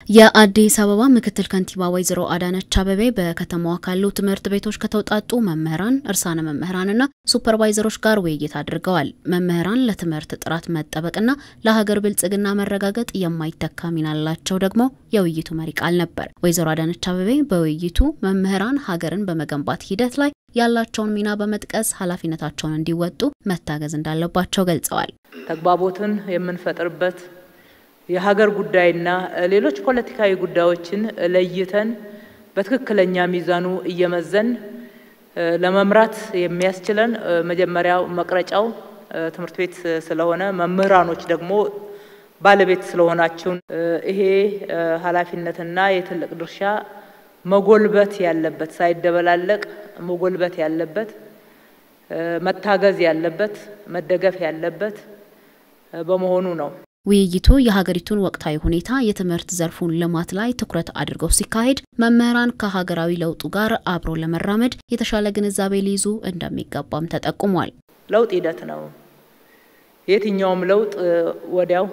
የአዲስ አበባ ምክትል ከንቲባ ወይዘሮ አዳነች አቤቤ በከተማዋ ካሉ ትምህርት ቤቶች ከተውጣጡ መምህራን፣ እርሳነ መምህራንና ሱፐርቫይዘሮች ጋር ውይይት አድርገዋል። መምህራን ለትምህርት ጥራት መጠበቅና ለሀገር ብልጽግና መረጋገጥ የማይተካ ሚና አላቸው ደግሞ የውይይቱ መሪ ቃል ነበር። ወይዘሮ አዳነች አቤቤ በውይይቱ መምህራን ሀገርን በመገንባት ሂደት ላይ ያላቸውን ሚና በመጥቀስ ኃላፊነታቸውን እንዲወጡ መታገዝ እንዳለባቸው ገልጸዋል። ተግባቦትን የምንፈጥርበት የሀገር ጉዳይና ሌሎች ፖለቲካዊ ጉዳዮችን ለይተን በትክክለኛ ሚዛኑ እየመዘን ለመምራት የሚያስችለን መጀመሪያው መቅረጫው ትምህርት ቤት ስለሆነ መምህራኖች ደግሞ ባለቤት ስለሆናችሁን ይሄ ኃላፊነትና የትልቅ ድርሻ መጎልበት ያለበት ሳይደበላለቅ መጎልበት ያለበት መታገዝ ያለበት መደገፍ ያለበት በመሆኑ ነው። ውይይቱ የሀገሪቱን ወቅታዊ ሁኔታ፣ የትምህርት ዘርፉን ልማት ላይ ትኩረት አድርገው ሲካሄድ መምህራን ከሀገራዊ ለውጡ ጋር አብሮ ለመራመድ የተሻለ ግንዛቤ ሊይዙ እንደሚገባም ተጠቁሟል። ለውጥ ሂደት ነው። የትኛውም ለውጥ ወዲያው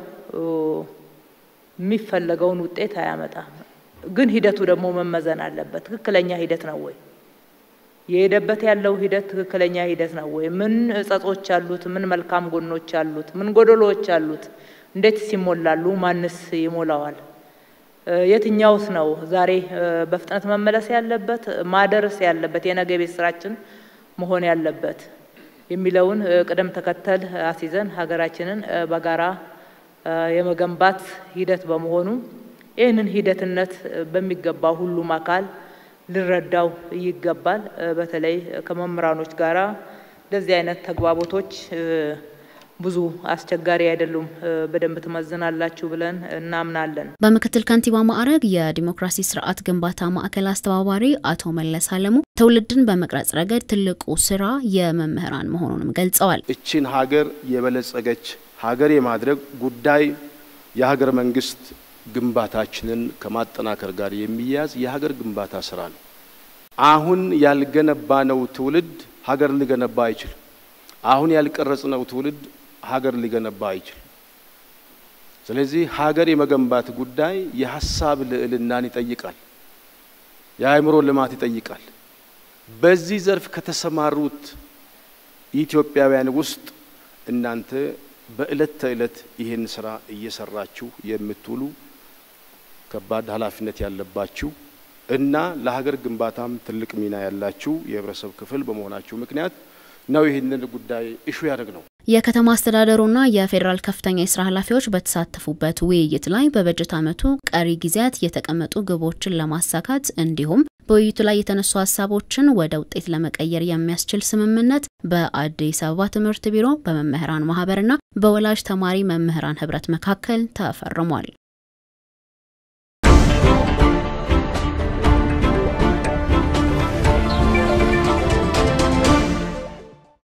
የሚፈለገውን ውጤት አያመጣም። ግን ሂደቱ ደግሞ መመዘን አለበት። ትክክለኛ ሂደት ነው ወይ? የሄደበት ያለው ሂደት ትክክለኛ ሂደት ነው ወይ? ምን እጸጾች አሉት? ምን መልካም ጎኖች አሉት? ምን ጎደሎዎች አሉት? እንዴትስ ይሞላሉ? ማንስ ይሞላዋል? የትኛውስ ነው ዛሬ በፍጥነት መመለስ ያለበት ማደርስ ያለበት የነገ ቤት ስራችን መሆን ያለበት የሚለውን ቅደም ተከተል አስይዘን ሀገራችንን በጋራ የመገንባት ሂደት በመሆኑ ይህንን ሂደትነት በሚገባ ሁሉም አካል ሊረዳው ይገባል። በተለይ ከመምህራኖች ጋራ እንደዚህ አይነት ተግባቦቶች ብዙ አስቸጋሪ አይደሉም። በደንብ ትመዝናላችሁ ብለን እናምናለን። በምክትል ከንቲባ ማዕረግ የዲሞክራሲ ስርዓት ግንባታ ማዕከል አስተባባሪ አቶ መለስ አለሙ ትውልድን በመቅረጽ ረገድ ትልቁ ስራ የመምህራን መሆኑንም ገልጸዋል። እችን ሀገር የበለጸገች ሀገር የማድረግ ጉዳይ የሀገር መንግስት ግንባታችንን ከማጠናከር ጋር የሚያያዝ የሀገር ግንባታ ስራ ነው። አሁን ያልገነባነው ትውልድ ሀገር ሊገነባ አይችልም። አሁን ያልቀረጽነው ትውልድ ሀገር ሊገነባ አይችልም። ስለዚህ ሀገር የመገንባት ጉዳይ የሀሳብ ልዕልናን ይጠይቃል፣ የአእምሮ ልማት ይጠይቃል። በዚህ ዘርፍ ከተሰማሩት ኢትዮጵያውያን ውስጥ እናንተ በእለት ተዕለት ይህን ስራ እየሰራችሁ የምትውሉ ከባድ ኃላፊነት ያለባችሁ እና ለሀገር ግንባታም ትልቅ ሚና ያላችሁ የህብረተሰብ ክፍል በመሆናችሁ ምክንያት ነው ይህንን ጉዳይ እሹ ያደርግ ነው። የከተማ አስተዳደሩና የፌዴራል ከፍተኛ የስራ ኃላፊዎች በተሳተፉበት ውይይት ላይ በበጀት ዓመቱ ቀሪ ጊዜያት የተቀመጡ ግቦችን ለማሳካት እንዲሁም በውይይቱ ላይ የተነሱ ሀሳቦችን ወደ ውጤት ለመቀየር የሚያስችል ስምምነት በአዲስ አበባ ትምህርት ቢሮ በመምህራን ማህበርና በወላጅ ተማሪ መምህራን ህብረት መካከል ተፈርሟል።